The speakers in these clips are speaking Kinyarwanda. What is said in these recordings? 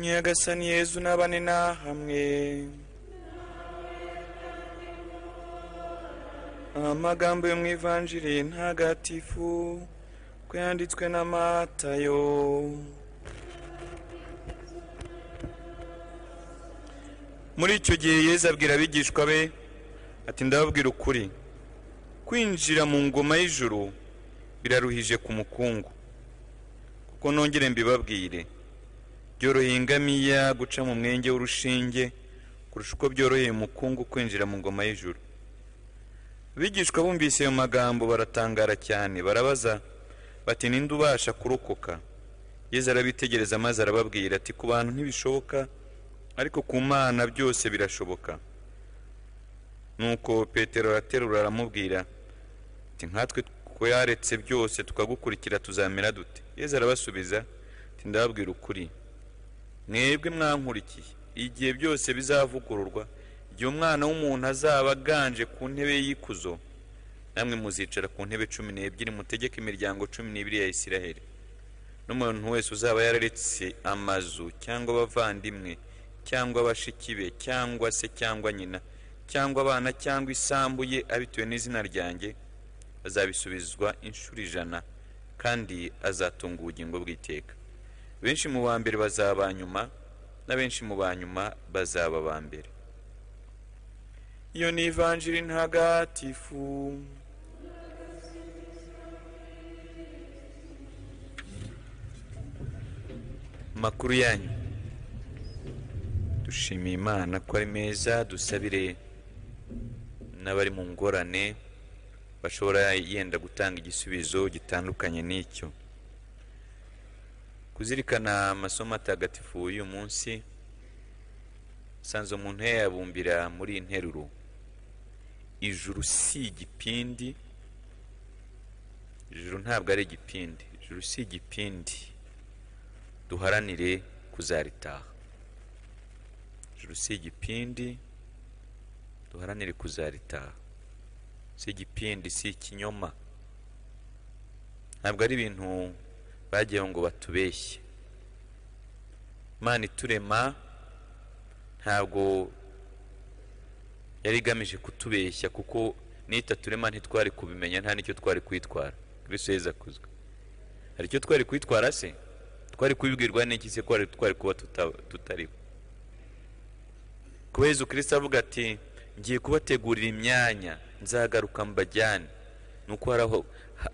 nyagasani yezu n'abane nahamwe amagambo yo mu ivanjiri ntagatifu ko yanditswe na matayo muri icyo gihe yezu abwira abigishwa be ati ndababwira ukuri kwinjira mu ngoma y'ijuru biraruhije ku mukungu kuko nongere mbibabwire byoroheye ingamiya guca mu mwenge w'urushinge kurusha uko byoroheye umukungu kwinjira mu ngoma y'ijuru abigishwa bumvise ayo magambo baratangara cyane barabaza bati ninde ubasha kurokoka yezu arabitegereza maze arababwira ati ku bantu ntibishoboka ariko ku mana byose birashoboka nuko petero araterura aramubwira ati nkatwe twayaretse byose tukagukurikira tuzamera dute yezu arabasubiza ati ndababwira ukuri mwebwe mwankurikiye igihe byose bizavugururwa igihe umwana w'umuntu azaba aganje ku ntebe y'ikuzo namwe muzicara ku ntebe cumi n'ebyiri mutegeka imiryango cumi n'ibiri ya isiraheli n'umuntu wese uzaba yararetse amazu cyangwa abavandimwe cyangwa abashiki be cyangwa se cyangwa nyina cyangwa abana cyangwa isambu ye abitewe n'izina ryanjye azabisubizwa inshuro ijana kandi azatunga ubugingo bw'iteka benshi mu ba mbere bazaba nyuma na benshi mu ba nyuma bazaba ba mbere iyo ni ivanjiri ntagatifu makuru yanyu dushimiye imana ko ari meza dusabire n'abari mu ngorane bashobora yenda gutanga igisubizo gitandukanye n'icyo kuzirikana amasomo atagatifu y'uyu munsi sanze umuntu yayabumbira muri iyi nteruro ijuru si igipindi ijuru ntabwo ari igipindi ijuru si igipindi duharanire kuzaritaha ijuru si igipindi duharanire kuzaritaha si igipindi si ikinyoma ntabwo ari ibintu bagiye ngo batubeshye imana iturema ntabwo yari igamije kutubeshya kuko n'itaturema ntitwari kubimenya nta n'icyo twari kwitwara kristo yeza akuzwe hari icyo twari kwitwara se twari kubibwirwa n'iki se ko twari kuba tutariho kuba yezu kirisita avuga ati ngiye kubategurira imyanya nzagaruka mbajyane ni uko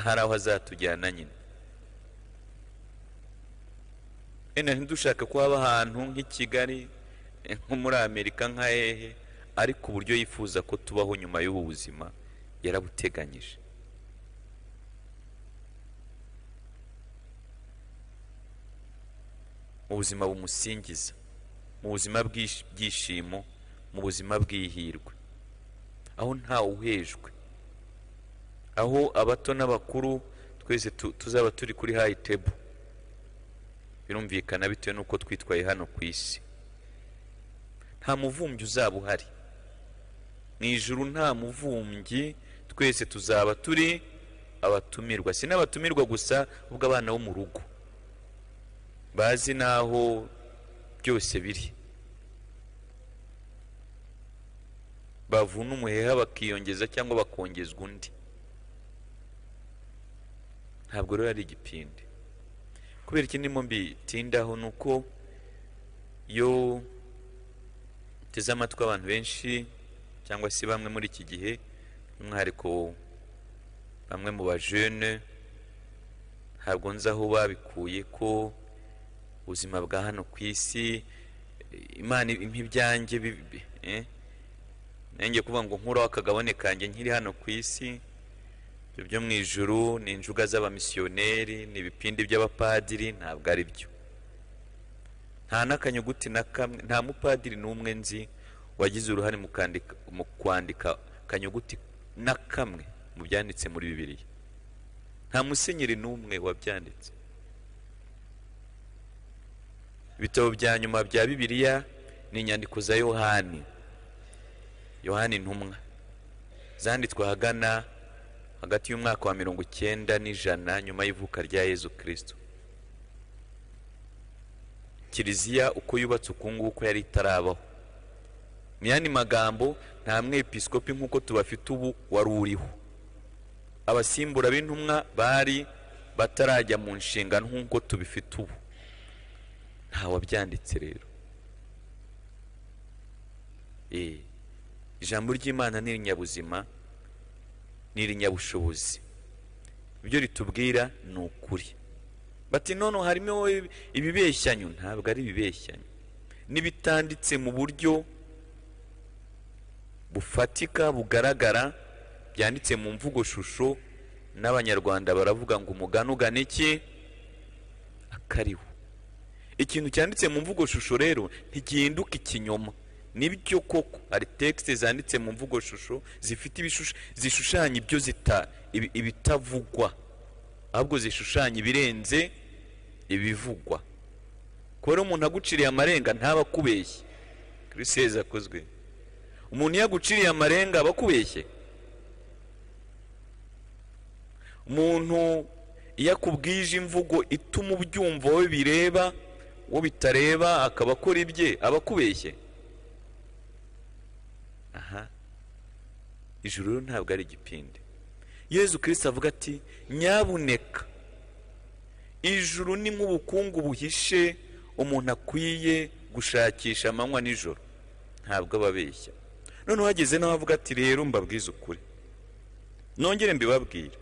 hari aho azatujyana nyine wenda ntidushake ko haba ahantu nk'i kigali nko muri amerika nka hehe ariko uburyo yifuza ko tubaho nyuma y'ubu buzima yarabuteganyije mu buzima bumusingiza mu buzima bw'ibyishimo mu buzima bw'ihirwe aho ntawuhejwe aho abato n'abakuru twese tuzaba turi kuri hayi tebo birumvikana bitewe n'uko twitwaye hano ku isi nta muvumbyi uzaba uhari mu ijuru nta muvumbyi twese tuzaba turi abatumirwa si n'abatumirwa gusa ubwo abana bo mu rugo bazi n'aho byose biri bavuna umuheha bakiyongeza cyangwa bakongezwa undi ntabwo rero ari igipindi kubera ikindi ndimo mbitindaho ni uko iyo uteze amatwi abantu benshi cyangwa se bamwe muri iki gihe by'umwihariko bamwe mu bajene ntabwo nzi aho babikuye ko ubuzima bwa hano ku isi imana nk'ibyanjye bibi nanjye kuvuga ngo nkuraho akagabane kanjye nkiri hano ku isi byo mu ijuru ni injuga z'abamisiyoneri ni ibipindi by'abapadiri ntabwo ari byo nta n'akanyuguti na kamwe nta mupadiri n'umwe nzi wagize uruhare mu kwandika akanyuguti na kamwe mu byanditse muri bibiriya nta musenyeri n'umwe wabyanditse ibitabo bya nyuma bya bibiriya ni inyandiko za yohani yohani ntumwa zanditswe ahagana hagati y'umwaka wa mirongo icyenda n'ijana nyuma y'ivuka rya yezu kirisito kiliziya uko yubatse uku nguku yari itarabaho mu yandi magambo nta mwepisikopi nk'uko tubafite ubu wari uriho abasimbura b'intumwa bari batarajya mu nshingano nk'uko tubifite ubu ntawabyanditse rero Eh, ijambo ry'imana ni irinyabuzima ni irinyabushobozi ibyo ritubwira ni ukuri bati none harimo ibibeshyanyo ntabwo ari ibibeshyanyo n'ibitanditse mu buryo bufatika bugaragara byanditse mu mvugo shusho n'abanyarwanda baravuga ngo umugani ugana iki akariho ikintu cyanditse mu mvugo shusho rero ntigihinduka ikinyoma nibyo koko hari tekisite zanditse mu mvugo shusho zifite ibishusha- zishushanya ibyo zita ibi- ibitavugwa ahubwo zishushanya ibirenze ibivugwa kubera umuntu aguciriye amarenga ntaba akubeshye kirisezi akozwe umuntu iyo aguciriye amarenga aba akubeshye umuntu iyo akubwije imvugo ituma ubyumva wowe bireba wowe bitareba akaba akora ibye aba akubeshye aha ijuru rero ntabwo ari igipindi yezu kirisita avuga ati nyabuneka ijuru ni nk'ubukungu buhishe umuntu akwiye gushakisha amanywa nijoro ntabwo aba abeshya noneho uhageze nawe avuga ati rero mbabwize ukuri nongere mbibabwire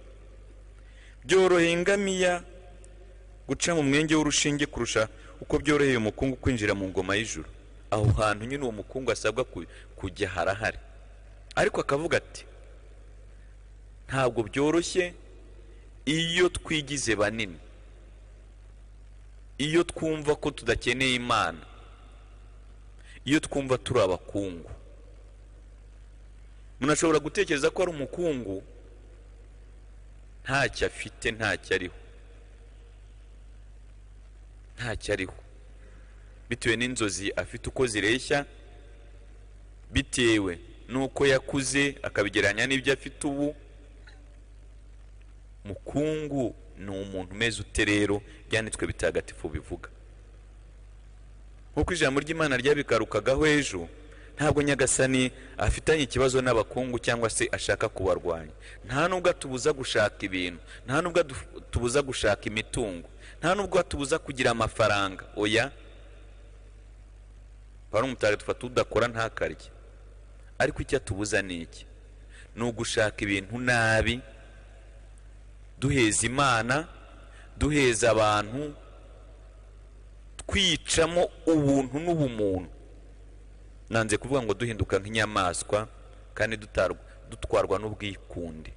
byoroheye ingamiya guca mu mwenge w'urushinge kurusha uko byoroheye umukungu kwinjira mu ngoma y'ijuru aho hantu nyine uwo mukungu asabwa ku- kujya harahari ariko akavuga ati ntabwo byoroshye iyo twigize banini iyo twumva ko tudakeneye imana iyo twumva turi abakungu munashobora gutekereza ko ari umukungu ntacyo afite ntacyo ariho ntacyo ariho bitewe n'inzozi afite uko zireshya bitewe n'uko yakuze akabigereranya n'ibyo afite ubu mukungu ni umuntu umeze ute rero byanditswe bitagatifu bivuga nk'uko ijambo ry'imana ryabigarukagaho ejo ntabwo nyagasani afitanye ikibazo n'abakungu cyangwa se ashaka kubarwanya nta nubwo atubuza gushaka ibintu nta nubwo adu- atubuza gushaka imitungo nta nubwo atubuza kugira amafaranga oya pawulo umutagatifu ati udakora ntakarye ariko icyo atubuza ni iki ni ugushaka ibintu nabi duheza imana duheza abantu twicamo ubuntu n'ubumuntu nanze kuvuga ngo duhinduka nk'inyamaswa kandi dutarwa- dutwarwa n'ubwikunde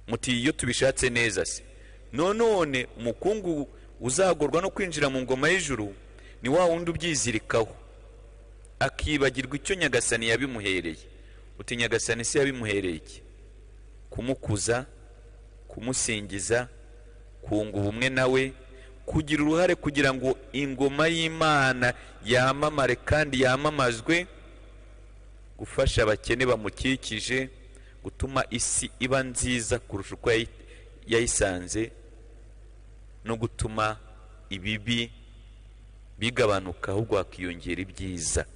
muti iyo tubishatse neza se nonone umukungu uzagorwa no kwinjira mu ngoma y'ijuru ni wa wundi ubyizirikaho akibagirwa icyo nyagasani yabimuhereye uti nyagasani se yabimuhereye iki kumukuza kumusingiza kunga ubumwe nawe kugira uruhare kugira ngo ingoma y'imana yamamare kandi yamamazwe gufasha abakene bamukikije gutuma isi iba nziza kurusha uko yayi- yayisanze no gutuma ibibi bigabanuka ahubwo hakiyongera ibyiza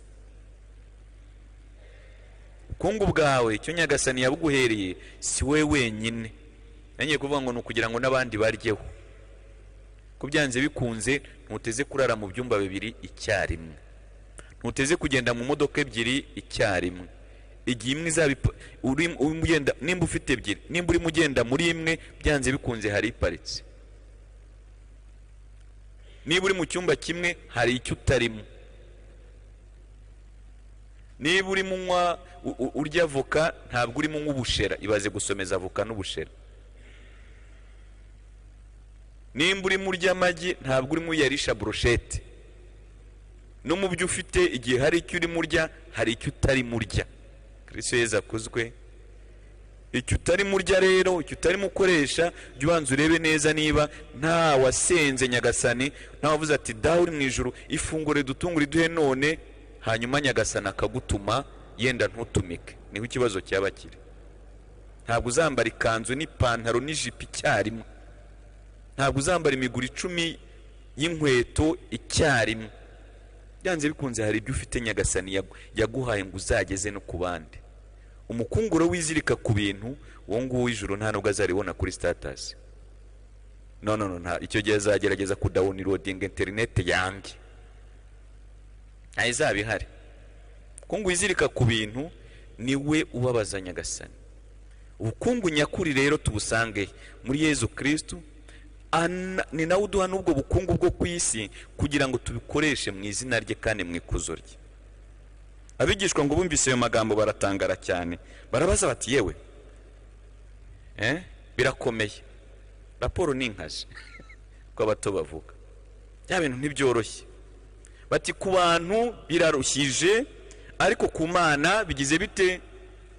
ubukungu bwawe icyo nyagasani yabuguhereye si we wenyine yongeye kuvuga ngo ni ukugira ngo n'abandi baryeho ko byanze bikunze ntuteze kurara mu byumba bibiri icyarimwe ntuteze kugenda mu modoka ebyiri icyarimwe igihe imwe izaba ipa- uri- urimo ugenda nimba ufite ebyiri nimba urimo ugenda muri imwe byanze bikunze hari iparitse niba uri mu cyumba kimwe hari icyo utarimo niba uri munywa u- u- urya avoka ntabwo urimo nk'ubushera ibaze gusomeza avoka n'ubushera nimba urimo urya amagi ntabwo urimo uyarisha burushete no mu byo ufite igihe hari icyo urimo urya hari icyo utarimo urya kristo yezu akuzwe icyo utarimo urya rero icyo utarimo ukoresha jya ubanza urebe neza niba nta wasenze nyagasani nta wavuze ati dawe uri mu ijoro ifunguro ridutunga uriduhe none hanyuma nyagasani akagutuma yenda ntutumike niho ikibazo cyaba kiri ntabwo uzambara ikanzu n'ipantaro n'ijipo icyarimwe ntabwo uzambara imiguru icumi y'inkweto icyarimwe byanze bikunze hari ibyo ufite nyagasani yagu- yaguhaye ngo uzageze no ku bandi umukunguro wizirika ku bintu uwo nguwo w'ijuru nta nubwo azaribona kuri sitatasi no no no nta- icyo gihe azagerageza kudawunirodinga interineti yange ntayo izaba ihari ubukungu wizirika ku bintu niwe ubabaza nyagasani ubukungu nyakuri rero tubusange muri yezu kirisitu ana- ni nawe uduha n'ubwo bukungu bwo ku isi kugira ngo tubikoreshe mu izina rye kandi mu ikuzo rye abigishwa ngo bumvise ayo magambo baratangara cyane barabaza bati yewe eh? birakomeye raporo ni inkazi ko abato bavuga bya bintu ntibyoroshye bati ku bantu birarushije ariko ku mana bigize bite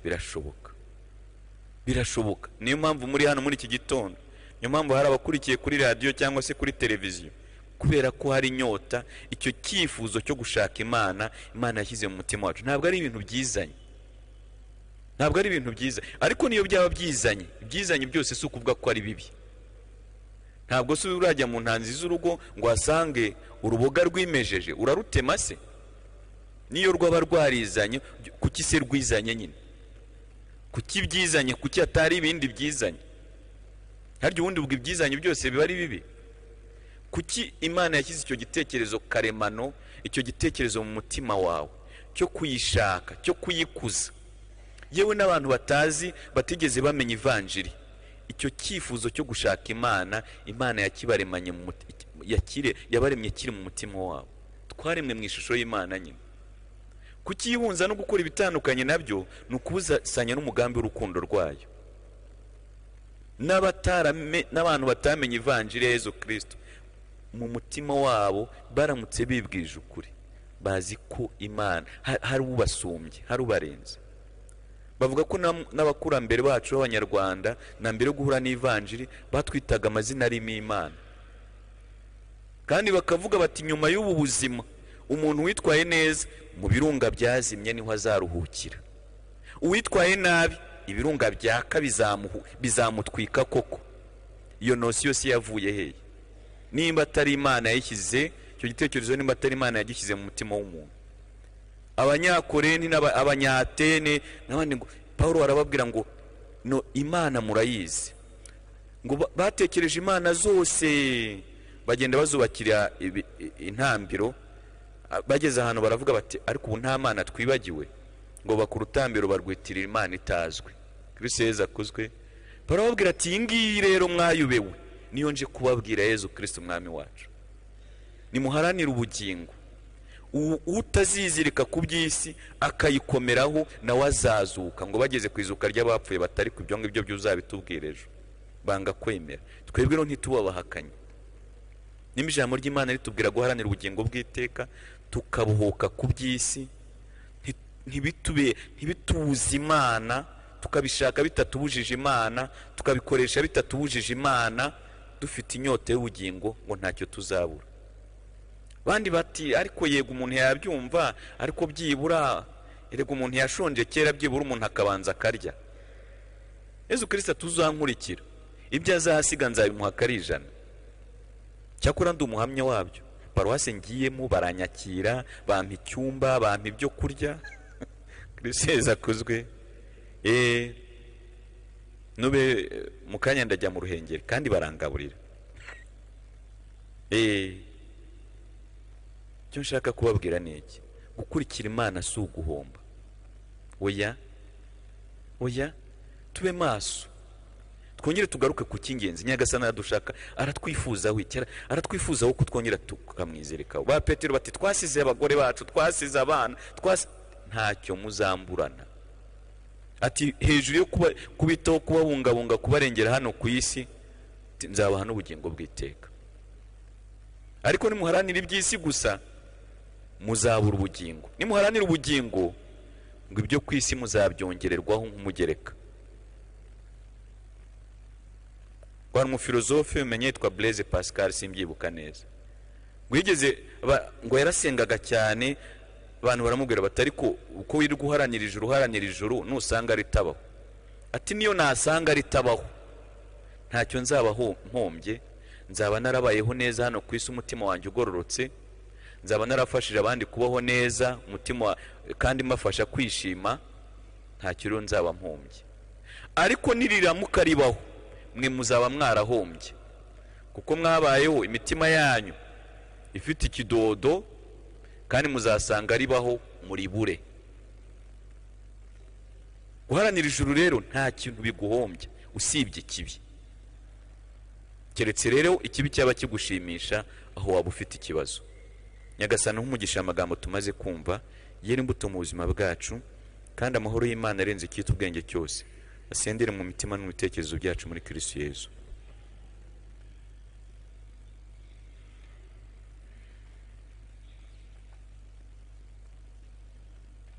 birashoboka birashoboka niyo mpamvu muri hano muri iki gitondo niyo mpamvu hari abakurikiye kuri radiyo cyangwa se kuri televiziyo kubera ko hari inyota icyo cyifuzo cyo gushaka imana imana yashyize mu mutima wacu ntabwo ari ibintu byizanye ntabwo ari ibintu byiza ariko niyo byaba byizanye ibyizanye byose si ukuvuga ko ari bibi ntabwo se urajya mu ntanzi z'urugo ngo wasange uruboga rwimejeje urarutema se niyo rwaba rwarizanye kuki se rwizanye nyine kuki ibyizanye kuki hatari ibindi byizanye harya ubundi ubwo ibyizanye byose biba ari bibi kuki imana yashyize icyo gitekerezo karemano icyo gitekerezo mu mutima wawe cyo kuyishaka cyo kuyikuza yewe n'abantu batazi batigeze bamenya ivanjiri icyo cyifuzo cyo gushaka imana imana yakibaremanye mu muti- yakire- yabaremye kiri mu mutima wabo twaremwe mu ishusho y'imana nyine kukihunza no gukora ibitandukanye nabyo ni ukubuzasanya n'umugambi w'urukundo rwayo n'abatarame- n'abantu batamenye ivanjiri ya yezu kirisito mu mutima wabo baramutse bibwije ukuri bazi ko imana ha- hari ubasumbye hari ubarenze bavuga ko n'am- n'abakurambere bacu b'abanyarwanda na mbere yo guhura n'ivanjiri batwitaga amazina arimo imana kandi bakavuga bati nyuma y'ubu buzima umuntu witwaye neza mu birunga byazimye niho azaruhukira uwitwaye nabi ibirunga byaka bizamuhu- bizamutwika koko iyo nosiyo si yavuye hehe nimba atari imana yayishyize icyo gitekerezo nimba atari imana yagishyize mu mutima w'umuntu abanyakoreni n'aba- abanyatene n'abandi ngo paul arababwira ngo no imana murayizi ngo ba- batekereje imana zose bagenda bazubakira ibi- i- intambiro a- bageze ahantu baravuga bati ariko ubu nta mana twibagiwe ngo bakora urutambiro barwitirira imana itazwi kristo yezu akuzwe barababwira ati iyi ngiyi rero mwayubewe niyo nje kubabwira yezu kristo umwami wacu nimuharanire ubugingo U- utazizirika ku by'isi akayikomeraho nawe azazuka ngo bageze ku izuka ry'abapfuye batari ku ibyo ngibyo by'uzabitubwira ejo banga kwemera twebwe rero ntituba abahakanyi nimba ijambo ry'imana ritubwira guharanira ubugingo bw'iteka tukabuhuka ku by'isi nti- ntibitube ntibitubuze imana tukabishaka bitatubujije imana tukabikoresha bitatubujije imana dufite inyota y'ubugingo ngo ntacyo tuzabura bandi bati ariko yego umuntu yabyumva ariko byibura erega umuntu yashonje kera byibura umuntu akabanza akarya yezu kirisita tuzankurikira ibyo azahasiga nzabimuha akari ijana cyakora ndi umuhamya wabyo paruwasi ngiyemo baranyakira bampa icyumba bampa ibyo kurya kirisita yezu akuzwe eee nube eh, mu kanya ndajya mu ruhengeri kandi barangaburira eee icyo nshaka kubabwira ni iki gukurikira imana si uguhomba oya oya tube maso twongere tugaruke ku cy'ingenzi nyagasani aradushaka aratwifuzaho iki Ara- aratwifuzaho ko twongera tukamwizirikaho ba petero bati twasize abagore bacu twasize abana twasi ntacyo muzamburana ati hejuru yo kuba- kubitaho kubabungabunga kubarengera hano ku isi ti- nzabaha n'ubugingo bw'iteka ariko nimuharanira iby'isi gusa muzabura ubugingo nimuharanira ubugingo ngo ibyo ku isi muzabyongererwaho nk'umugereka rwari umufilozofe umenye yitwa blaise pascal simbyibuka neza ngo yigeze ba- ngo yarasengaga cyane abantu baramubwira bati ariko uko wirirwa uharanira ijuru uharanira ijuru nusanga ritabaho ati niyo nasanga ritabaho ntacyo nzaba ho- mpombye nzaba narabayeho neza hano ku isi umutima wanjye ugororotse nzaba narafashije abandi kubaho neza umutima wa- kandi mbafasha kwishima nta kiruhu nzaba mpumbye ariko niriramuka ribaho mwe muzaba mwarahombye kuko mwabayeho imitima yanyu ifite ikidodo kandi muzasanga ribaho muribure guharanira ijuru rero nta kintu biguhombya usibye ikibi keretse rero ikibi cyaba kigushimisha aho waba ufite ikibazo nyagasani nk'umugisha amagambo tumaze kumva yera imbuto mu buzima bwacu kandi amahoro y'imana arenze icyitwa ubwenge cyose asendere mu mitima no mu bitekerezo byacu muri kirisiyezu